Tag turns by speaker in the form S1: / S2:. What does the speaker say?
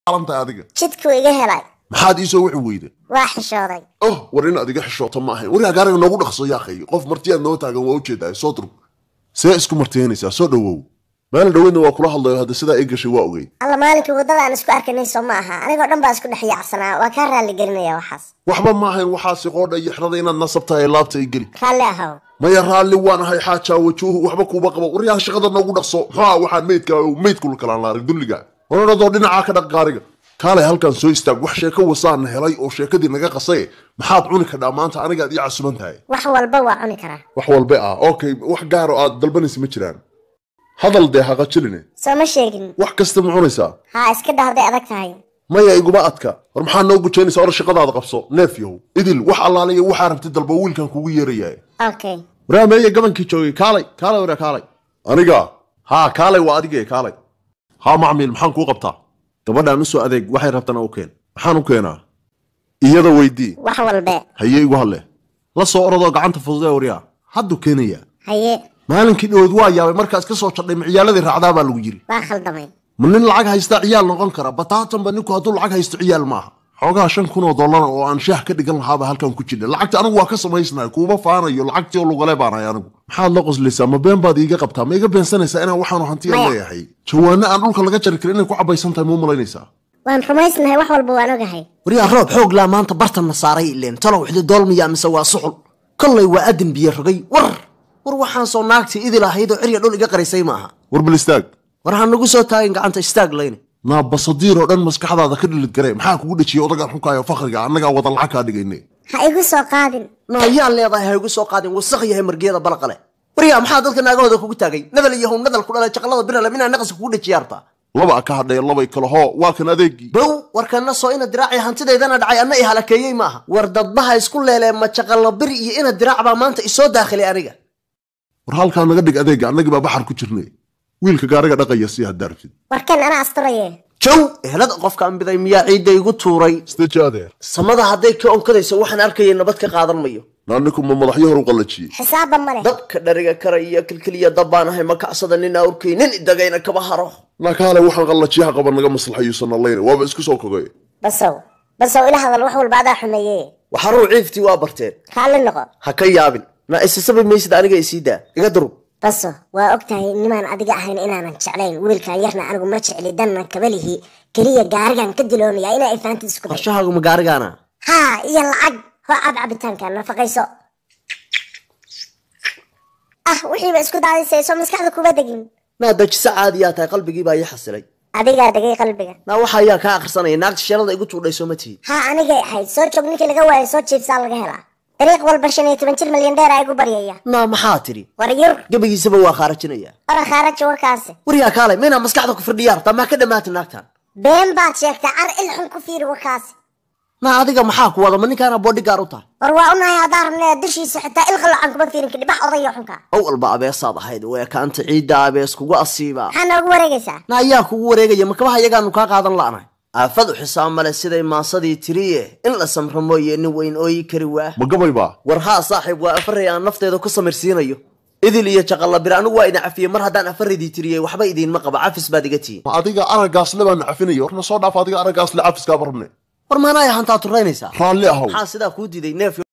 S1: alantahay adiga
S2: jidkuu iga helay
S1: maxaad iisoo wixi weyda
S2: waa xishooday
S1: oh war in adiga xishooto ma ahayn waryaa gaariga noogu dhaqso yaaqay qof martiyaad noo taagan waa ujeedaa soo durug see isku martiyanaysaa soo dhowow maalin dhaweydna waa kula hadlayo hadda sidaa ii gashay waa ogey
S2: alla maalinkii waddada aan isku arkanay soo ma aha anigoo dhan baa isku dhex yaacsanaa waa kaa raalli gelinaya waxaas
S1: waxba ma ahayn waxaasi qoodha iyo xirada inaad nasab tahay laabta i geli
S2: raalli ahow
S1: maya raalli waan ahay xaajaa wajuuhu waxba kuuba qabo waryaa shaqada noogu dhaqso muxua waxaan meydka meydkula kalaan laarig dulliga oradoo dhinacaa ka dhaq gaariga kaalay halkan soo istaag wax sheeko wasaana helay oo sheekadii naga qasaye maxaad cuni kadhaa maanta anigaad ii casuban tahay
S2: wax walba waa cuni karaa
S1: wax walba ah okay wax gaaro aad dalbanaysa ma jiraan hadal dee haqajiline
S2: soo ma sheegin
S1: wax kasta ma cunaysaa
S2: haa iska dhahday adag tahay
S1: maya iguma adka war maxaa noo gujaynaysaa or shaqadaada qabso neef yahow idil wax allaaliya waxaa rabtay dalba wiilkan kugu yeerayaa
S2: okay
S1: waraa meeye gabankii joogay kaalay kaalay waraa kaalay aniga haa kaalay waa adige kaalay haa macmiil maxaan kuu qabtaa gabadhaan usoo adeeg waxay rabtana u keen maxaan u keenaa iyada weydii
S2: wax walbe
S1: haye igu hadle la soo orodoo gacanta fududee waryaa hadduu keenayaa
S2: haye
S1: maalinkii dhawood waa yaabay markaas ka soo jadhay maciyaaladii raacdaa baa lagu yiri
S2: waa khaldamay
S1: ma nin lacag haystaa ciyaal noqon kara bataatanba ninku hadduu lacag haysto ciyaal maaha xoogaha shan kun oo dollar oo aan shaah ka dhigan lahaaba halkan ku jidha lacagta anigu waa ka samaysnahay kuuma faanayo lacagtii oo lugale baanahay anigu maxaad la qoslaysaa ma been baad iiga qabtaa ma iga beensanaysaa inaan waxaanu hantiya
S2: Maya.
S1: leeyahay jawaano aan dhulka laga jari karin inay ku cabaysan tahay muu malaynaysaa
S2: waan rumaysnahay wax walba waan ogahay
S3: waryaa roob xoog laa maanta bartanna saaray ileen talow xili doolmiya mise waa suxul kollay waa adin biyo rogay war war waxaan soo naagtii idil ahayd oo cirya dhul iga qarisay ma aha
S1: war bal istaag
S3: war ha nagu soo taagin gacanta istaag layne
S1: naa basadiir oo dhan maskaxdaada ka dhilid garee maxaa kugu dhejiyay odagaan xunkaayo fakriga annagaa wada lacag kaa dhigayne
S2: ha igu soo qaadin
S3: naa yaan leedahay ha igu soo qaadin wasaq yahay margiyada balaqale waryaa maxaa dadka naagahooda kugu taagay nadal iyo hun nadal ku dhalay jaqalada birale minaa naqaska kugu dhejiya artaa
S1: laba ka hadhaya labay kale hoo waa kan adeegii
S3: bow warkana soo ina diraaci hantidaydana dhacay anna i halakeeyey ma aha war dadbaha isku leelee ma jaqalla biri iyo ina diraac baa maanta isoo daakhilay aniga
S1: war halkaa naga dhig adeega annagii baa baxar ku jirnay wiilka gaariga dhaqaya si haddaa rabtid
S2: warkan anaa asturaye
S3: jow ehelada qofka anbiday miyaa ciidda igu tuuray
S1: istaji adeer
S3: samada hadday ka onkadayso waxaan arkaya nabad ka qaadan mayo
S1: naaniku ma madaxyo hor u qallajiyey
S2: xisaabba ma leh
S3: dabka dhariga kara iyo kilkiliya dabbaan ahay ma kacsada nin awrkay nin idagayna kaba haro
S1: nakaale waxaan qallajiyaha qaban naga maslaxayuusan allayna waaba isku soo kogay
S2: basow basow ila hadal wax walba adaa xumeeye
S3: waxaruu ciiftii waa barteen
S2: raalli noqo
S3: ha ka yaabin naa isisabi maysid aniga isii daa iga durub
S2: baso waa og tahay nimaan adiga ahayn inaanan jeclayn wiilkan yarna anigu ma jecli danna kabalihi keliya gaarigan ka diloonaya inaa ifaantid isku day
S3: qorshahaagu ma gaarigaana
S2: haa iyo lacag hoo cab cabitaanka nafaqayso ah wixiiba isku daadisayso maskaxda kuma degin
S3: naa dajisa caadiyaa tahay qalbigii baa ii xasilay
S2: adigaa degay qalbiga
S3: naa waxa ayaa kaa akhrisanaya naagta sheelada igu tuudhay soo ma tihid
S2: haa anigay ahayd soo joog ninkii laga waayo soo jiibsaa laga helaa dariiq walba shan iyo toban jir milyan dheera igu baryaya
S3: naa maxaa tidhi
S2: war yur
S3: gebigiisaba waa khaarajinaya
S2: ora khaaraja warkaasi
S3: waryaa kaalay maynaa maskaxda ku firdhiyaa rabtaa maa ka dhammaata naagtan
S2: been baad sheegtay car il xun ku fiiri warkaasi
S3: naa adiga maxaa ku wada ma ninkaana boodhigaar u tahay
S2: war waa unahay haddaan rabnay dushiisa xitaa il qalacan kuma fiirin kadhi bax odayo xunka
S3: ow walba abeesaad ahayd way kaanta ciidda abees kugu asiibaa
S2: maxaa noogu wareegaysaa
S3: na ayaa kugu wareegaya makabaha iyagaanu kaa qaadan la'nahay aafad u xisaab male siday maasadii tiriye in la samro mooye nin weyn ooyi kari waa
S1: ma gabay baa
S3: war haa saaxiib waa afaray aan nafteeda ku samirsiinayo idil iyo jaqalla bir anigu waa idin cafiyey mar haddaan afaradii tiriyey waxba idiinma qaba cafis baad iga tihiin
S1: ma adiga araggaasle baan cafinaya warna soo dhaaf adiga araggaasle cafiskaaba rabne
S3: war maanaaya hantaa turaynaysaa
S1: raalli ahow
S3: maxaa sidaa kuu diiday neef